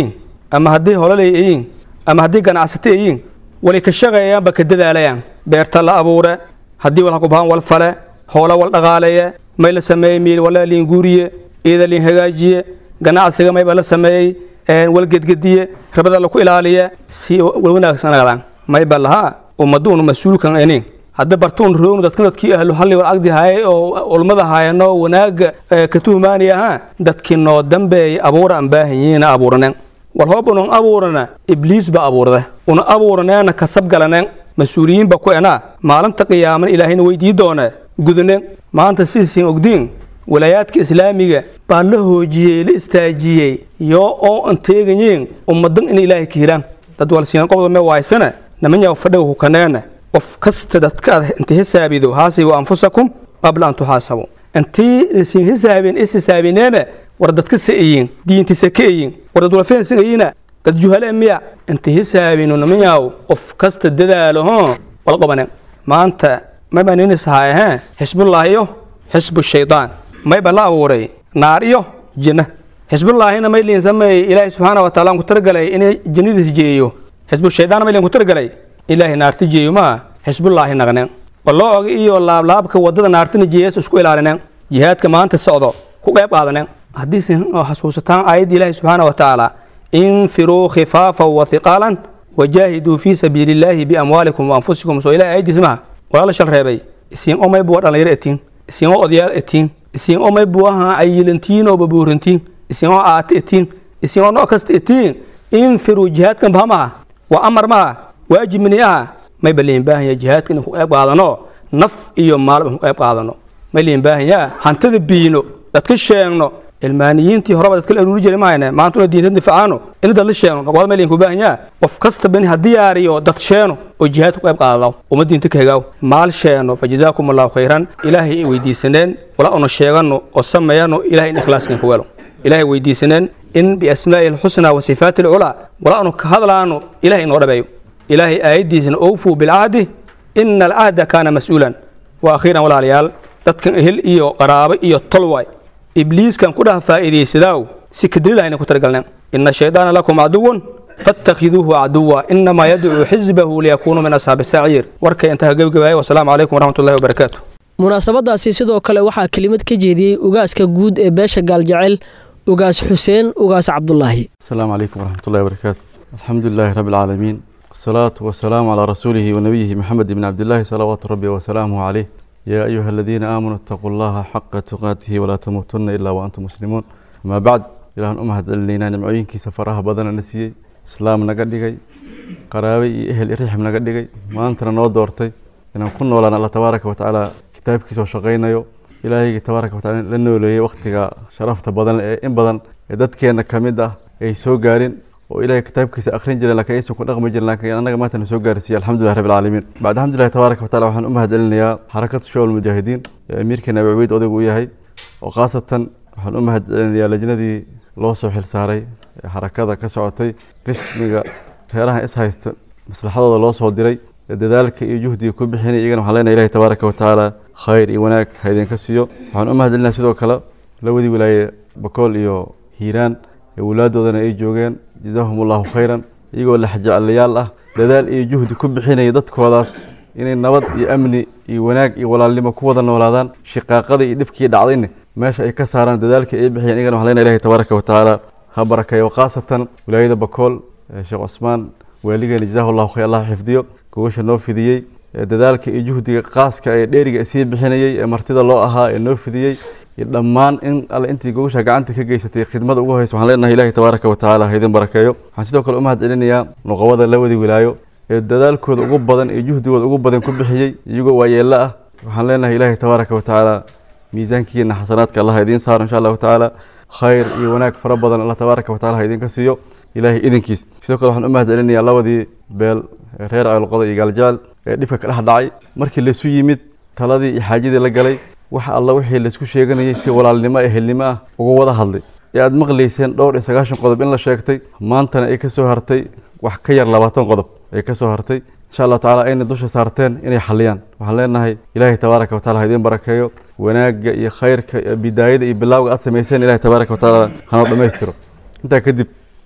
ama haddii hololay ayiin ama haddii ganacsato ayiin walay ka shaqeeyaanba ka dadaalayaan beerta la abuure haddii wal hakubahaan wal fale hoola wal dhaqaaleeye may la sameeyey miil wala liin guuriye iida liin hagaajiye ganacsiga mayba la sameeyey wal gedgediye rabada laku ilaaliye si wal wanaagsanadaan mayba lahaa ummaduunu mas-uulkan enin hadda bartuun roognu dadka dadkii ahlu halli wal agdi haayay oo ulmada haayano wanaaga ka tuhmaani ahaa dadkii noo dambeeyay abuura aan baahanyiina abuuranen wal hoob unan abuurana ibliis ba abuurda una abuuraneena kasab galanen mas-uuliyiin ba ku enaa maalinta qiyaaman ilaahayna weydii doone gudanen maanta sidiisin ogdiin walaayaadka islaamiga baa la hoojiyey la istaajiyey yoo oo an teegayiin ummadan in ilaahay ka hiraan dad walsiinan qobda me waaysana namanyaa fadhaga hukaneena qof kasta dadka inta hisaabido haasibu anfusakum qabla an tuxaasabu intii siin hisaabin is hisaabineena war dadka sa'ayin diinti sakayin war dad walfeen singayina dad juhale miya inta hisaabinu namanyaw qof kasta dadaalo ho wal qabanen maanta mayba ninisahaye he xisbullaahiyo xisbu shaydaan mayba la abuuray naar iyo jinna xisbullaahina may liin sameeyey ilaahay subxaana wa taala aan ku talagalay inay jinnadiis jeeyo xisbu shaydaan may liin ku talagalay ilaahay naarti jeeyo maa xisbullaahi naqnen balooga iyo laablaabka wadada naartina jeeyas isku ilaalinen jihaadka maanta socdo ku qayb qaadanen haddiise xasuusataan aayadda ilaahi subxaana wa tacaala infiruu khifaafa wa hiqaalan wajaahiduu fii sabiili illaahi biamwaalikum wa anfusikum soo ilahay aayaddiis maha walaala shal reebay isiin omay buwa dhalinyaro etiin isiin oo odayaal etiin isiin omay buwaha cayilantiin oo babuurantiin isiin oo aate etiin isiin oo nooc kasta etiin infiruu jihaadkan baha maha waa amar maha waajib mini aha may ba liin baahan yaha jihaadka inaan ku qayb qaadano naf iyo maalba ku qayb qaadano may liin baahan yaha hantada biino dadka sheegno ilmaaniyiintii horeba dadka la aruuri jiray mahayne maanta una diinta difacaano in dad la sheegno noqoda may liin ku baahan yaha qof kasta bani ha diyaariyo dad sheeno oo jihaad ku qayb qaadadaw uma diinta ka hegaaw maal sheeno fa jazaakum allahu khayran ilaahay in weydiisaneen wala una sheegano oo sameeyano ilahay in ikhlaaskan ku welo ilaahay weydiisaneen in biasmaa'i alxusna wa sifaati alculaa wala unu ka hadlaano ilahay inoo dhabeeyo ilaahay aayaddiisana owfuu bilcahdi ina alcahda kaana mas-uulan wa akhiiran walaalayaal dadkan ehel iyo qaraabo iyo tolway ibliiskan ku dhaha faa'iidaysadaaw si kadrilahayna ku talagalneen ina shaydaana lakum caduwun faاtakhiduuhu caduwa inamaa yadcuu xisbahu liyakunuu min ashaabi saciir warkay intaha gebagabaaya wasalaamu calaykum waraxmat ullahi wabarakaatu munaasabadaasi sidoo kale waxaa kelimad ka jeediyey ugaaska guud ee beesha gaaljecel ugaas xuseen ugaas cabdulaahi السلام عليكم ورحمة الله وبركاته الحمد لله رب العالمين والصلاة والسلام على رسوله ونبيه محمد بن عبد الله صلوات ربي وسلامه عليه يا أيها الذين آمنوا اتقوا الله حق تقاته ولا تموتن إلا وأنتم مسلمون ما بعد إلى أن أمهد لنا نمعين كي سفرها بدنا نسيي إسلام نقدقي قرابي أهل إريحم نقدقي ما أنت نو دورتي إن كنا ولا الله تبارك وتعالى كتابك سو شقينا يو إلهي تبارك وتعالى لأنه لي وقتك شرفت بدن إن بدن dadkeena ka mid ah ay soo gaarin oo ilaahay kitaabkiisa akhrin jireen laakiin aysan ku dhaqmi jirin laakiin annaga maanta na soo gaarsiiyey alxamdulilah rabbi alcaalamiin bacd alxamdulillahi tabaaraka wataala waxaan u mahadcelinayaa xarakada showal mujaahidiin ee amiirkeena abi cubeyd odaygu u yahay oo khaasatan waxaan u mahadcelinayaa lajnadii loo soo xil saaray ee xarakada ka socotay qismiga reerahan is haysta maslaxadooda loo soo diray ee dadaalka iyo juhdiga ku bixinay iyagana waxaan leenahay ilahi tabaaraka watacaala khayr iyo wanaag ha idinka siiyo waxaan u mahadcelinayaa sidoo kale lawadii wilaaye bakool iyo hiiraan ee walaaddoodana ay joogeen jazaahum allahu khayran iyagoo laxjeclayaal ah dadaal iyo juhdi ku bixinaya dadkoodaas inay nabad iyo amni iyo wanaag iyo walaalnimo ku wada noolaadaan shiqaaqada iyo dhibkii dhacdayna meesha ay ka saaraan dadaalkii ay bixiyeen iyagana waxaan leenahay ilahi tabaaraka watacaala ha barakeeyo khaasatan wilaayada bakool ee sheekh cusmaan waaligeena jazaahu allahu khayr allah xifdiyo gogasha noo fidiyey ee dadaalka iyo juhdiga qaaska ee dheeriga sii bixinayey ee martida loo ahaa ee noo fidiyey iyo dhammaan in alle intii gogasha gacanta ka geysatay khidmada ugu horeysa waxaan leenahay ilahi tabaaraka watacaala ha idin barakeeyo waxaan sidoo kale u mahad celinayaa nuqabada labadii wilaayo ee dadaalkooda ugu badan iyo juhdigooda ugu badan ku bixiyey iyagoo waayeello ah waxaan leenahay ilaahi tabaaraka watacaala miisaankiina xasanaadka allah ha idiin saaro insha allahu tacaala khayr iyo wanaag fara badan allah tabaaraka wataala ha idinka siiyo ilaahay idinkiis sidoo kale waxaan u mahad celinayaa labadii beel ee reer ceelqoda iyo gaaljecel ee dhibka ka dhex dhacay markii laysu yimid taladii iyo xaajadii la galay wax alla wixii laysku sheeganayay si walaalnimo ehelnimo ah uga wada hadlay ee aada maqlayseen dhowr iyo sagaashan qodob in la sheegtay maantana ay ka soo hartay wax ka yar labaatan qodob ay ka soo hartay insha allahu tacala ayna dusha saarteen inay xaliyaan waxaan leenahay ilaahay tabaaraka wataala ha idiin barakeeyo wanaagga iyo khayrka iyo bidaayada iyo bilaawga aad samayseen ilahay tabaaraka wataala hanoo dhammaystiro intaa kadib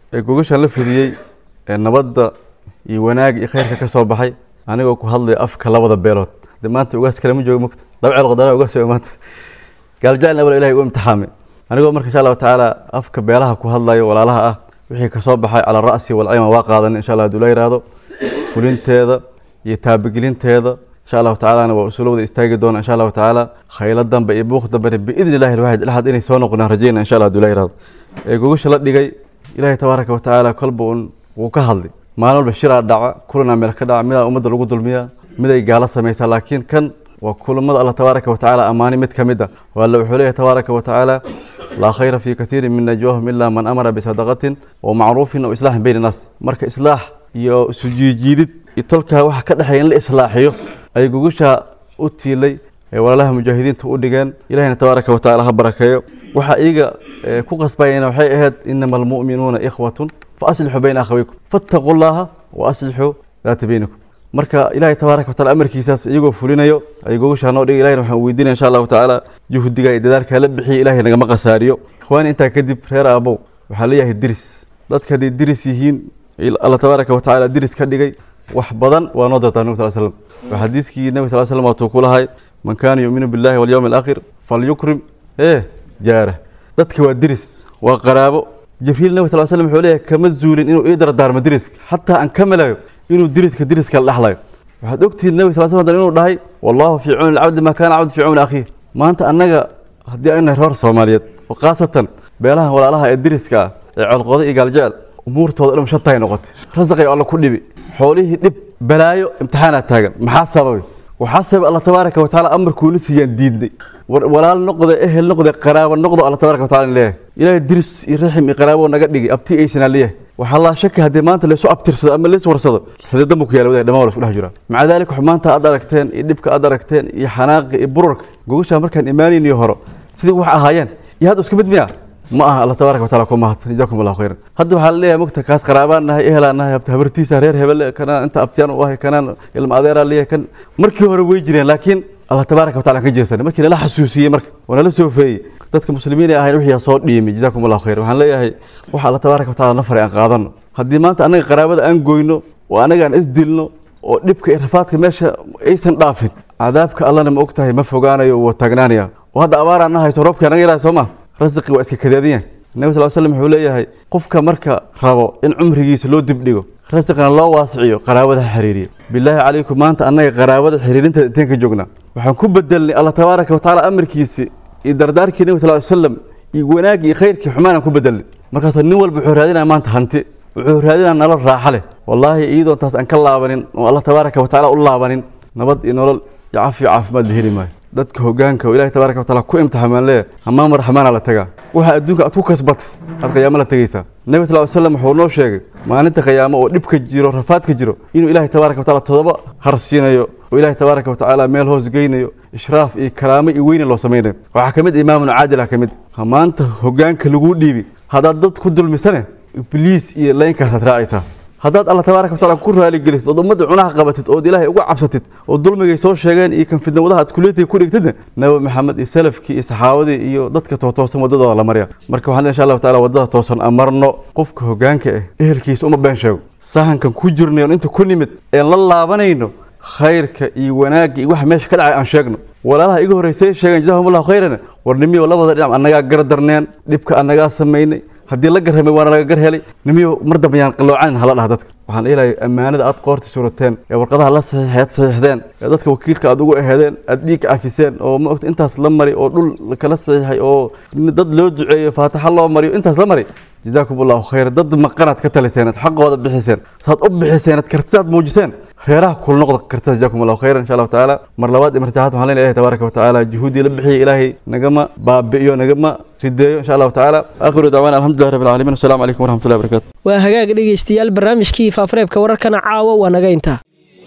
ee gogashan la fidiyey ee nabadda iyo wanaag iyo khayrka ka soo baxay anigoo ku hadlaya afka labada beelood de maanta ugaas kale ma joogo mogta laba ceel qadana ugaas jooga maanta gaaljaclna wala ilahay u imtixaamay anigoo marka insha allahu tacaala afka beelaha ku hadlayo walaalaha ah wixii kasoo baxay cala ra'si walcima waa qaadan insha allah haduu la yihahdo fulinteeda iyo taabagelinteeda insha allahu tacalana waa usulowda istaagi doona insha allahu tacaala khaylo dambe iyo buuq dambena biidni illahi alwaxid ilaxad inay soo noqonaan rajayna insha allah haduu la yihahdo ee gogasha la dhigay ilaahay tabaaraka wa tacaala kolba un wuu ka hadlay maalin walba shiraa dhaca kulana meel ka dhaca midaa ummadda lagu dulmiyaa miday gaalo samaysaa laakiin kan waa kulamada alla tabaaraka wa tacaala ammaani mid ka mid a waalla wuxuu leeyahay tabaaraka wa tacaala laa khayra fii kathiirin min najwaahum ilaa man amara bisadaqatin wa macruufin aw islaaxin bayna naas marka islaax iyo isu jiijiidid iyo tolkaa waxa ka dhexeeya in la islaaxiyo ay gogushaa u tiilay ee walaalaha mujaahidiinta u dhigeen ilahina tabaaraka wa tacaala ha barakeeyo waxa iyaga ku qasbayana waxay ahayd inama almu'minuuna ikhwatun fa aslixuu bayna akhawaykum fattaquu llaha wa aslixuu daata baynakum marka ilaahay tabaaraka wa taala amarkiisaas iyagoo fulinayo ay gogoshaa noo dhigay ilahina waxaan weydiinaya insha allahu tacaala juhdiga iyo dadaalkaa la bixiya ilahay nagama khasaariyo ikhwaani intaa kadib reer aabow waxaa leeyahay diris dadka hadday diris yihiin alla tabaaraka wa tacaala diris ka dhigay wax badan waa noo dartaa nabi sal slam waa xadiiskii nabi sal slam waatuu ku lahay man kaana yuuminu billahi walyawmi alaakhir falyukrim ee jaara dadka waa diris waa qaraabo jibriil nabi sal slam wuxuu leeyahay kama zuulin inuu ii dardaarmo diriska xataa aan ka melayo inuu diriska diriska la dhexlayo waxaad ogtihiin nabi sal slam hadan inuu dhahay wallahu fii cawni alcabdi maa kaana cabdu fii cawni akhiih maanta annaga haddii aynu nahay reer soomaaliyeed oo khaasatan beelaha walaalaha ee diriska ah ee colqooda iyo gaaljecel umuurtooda dhan shantaay noqotay rasaqay alla ku dhibi xoolihii dhib balaayo imtixaanaa taagan maxaa sababay waxaa sababay alla tabaaraka wa tacaala amarkuuna siiyaan diidnay walaal noqde ehel noqde qaraabo noqdo alla tabaraka wa tacala leeyahay ilaahay diris iyo raxim iyo qaraabo naga dhigay abti aysanaa leeyahay waxaa laa shaki haddii maanta laysu abtirsado ama lays warsado xididan buu ku yaala wadahay dhamaan waa la isku dhex jiraa maca daalika xumaanta aad aragteen iyo dhibka aad aragteen iyo xanaaqa iyo bururka gogashaa markaan imaanayn iyo horo sidii wax ahaayeen iyo hadda isku mid miya ma aha alla tabaaraka wa taala ku mahadsan jazaakum allahu khayran hadda waxaa la leeyahay mogta kaas qaraabaan nahay ehelaan nahay habartiisa reer hebele kanaan inta abtiyaan u ahay kanaan ilma adeeraa leeyahay kan markii hore way jireen laakiin allah tabaaraka wa taala ka jeesanay markii nala xasuusiyey marka oo nala soofeeyey dadka muslimiin ee ahayn wixii soo dhiimay jazaakum allahu khayran waxaan leeyahay waxa allah tabaaraka wa taala na faray aan qaadano haddii maanta annaga qaraabada aan goyno oo annaga aan isdilno oo dhibka iyo rafaadka meesha aysan dhaafin cadaabka allana ma ogtahay ma fogaanayo wuu taagnaanaya oo hadda abaaraan na hayso roobkii anaga yarahay soo ma rasiqi waa iska kadeediyan nabi sal slam wuxuu leeyahay qofka marka rabo in cumrigiisa loo dibdhigo rasiqna loo waasiciyo qaraabada ha xiriiriya bilaahi calaykum maanta annaga qaraabada xiriirinteeda inteen ka joognaa waxaan ku bedelnay alla tabaaraka wa tacaala amarkiisi iyo dardaarkii nabi sal slam iyo wanaaggii iyo khayrkii xumaanaan ku bedelnay markaasoo nin walba wuxuu raadinaya maanta hanti wuxuu raadinaya nolol raaxa leh wallaahi iyadoon taas aan ka laabanin oo alla tabaaraka wa tacaala u laabanin nabad iyo nolol iyo cafi iyo caafimaad la heli maayo dadka hogaanka oo ilahi tabaaraka wa taala ku imtixaamaan leeyahay hamaama raxmaana la tagaa waxa adduunka aad ku kasbatay aad qiyaamo la tegaysaa nabi sal ly slam wuxuu noo sheegay maalinta qiyaamo oo dhibka jiro rafaadka jiro inuu ilaahay tabaaraka wa taala todoba har siinayo oo ilaahay tabaaraka wa tacaala meel hoos geynayo ishraaf iyo karaamo iyo weyne loo samaynayo waxaa ka mid imaamun caadila ka mid maanta hogaanka laguu dhiibi haddaad dad ku dulmisane ibliis iyo leynkaasaad raacaysaa haddaad alla tabaaraka wa taala ku raaligelisid ood ummadda cunaha qabatid ood ilaahay uga cabsatid oo dulmigay soo sheegeen iyo kan fidnawadaha aad kuleetiga ku dhigtidna nabi maxamed iyo salafkii iyo saxaabadii iyo dadka tootoosan waddadooda la marya marka waxaan insha allahu taala waddada toosan amarno qofka hogaanka ah ehelkiisa uma been sheego sahankan ku jirnayon inta ku nimid een la laabanayno khayrka iyo wanaagga iyo waxa meesha ka dhacay aan sheegno walaalaha iga horreysay sheegeen jazahum allahu khayran war nimiyo labada dhinac annagaa gardarneen dhibka annagaa samaynay haddii la garhamay waana laga gar helay nimiyo mar dambe yaan qaloocanin hala dhaha dadka waxaan ilahay ammaanada aad qoorta surateen ee warqadaha la saxiixeed saxiixdeen ee dadka wakiilka aad ugu aheedeen aad dhiig cafiseen oo ma ogta intaas la mari oo dhul kala saxiixay oo dad loo duceeyo faataxa loo mariyo intaas la mari jazaakum allahu khayra dad maqanaad ka taliseen aad xaqooda bixiseen saad u bixiseen aad kartidaad muujiseen reeraha kula noqda kartida jazaakum allahu khayran insha allahu tacaala mar labaad iyo mar saxaad waxaan leenahay ilahi tabaaraka wa tacaala juhuudii la bixiyay ilaahay nagama baabi'iyo nagama rideeyo insha allahu tacaala aakhiru dacwaana alxamdulillahi rabbil caalamiin wasalaamu calaykum waraxmatullahi wabarakatu waa hagaag dhegaystayaal barnaamijkii faafareebka wararkana caawa waa naga intaa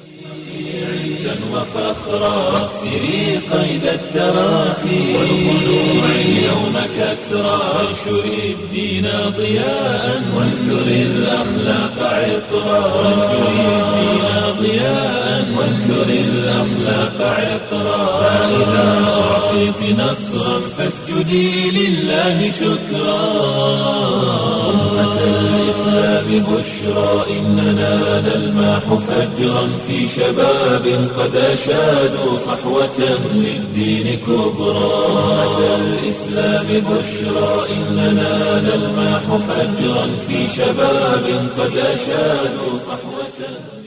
وفخرا واكسري قيد التراخي والخلوع اليوم كسرا وانشري الدين ضياء وانثري الاخلاق عطرا وانشري الدين ضياء وانثر الأخلاق عطرا فإذا أعطيت نصرا فاسجدي لله شكرا أمة الإسلام بشرى إننا نلماح فجرا في شباب قد أشادوا صحوة للدين كبرى أمة الإسلام بشرى إننا نلماح فجرا في شباب قد أشادوا صحوة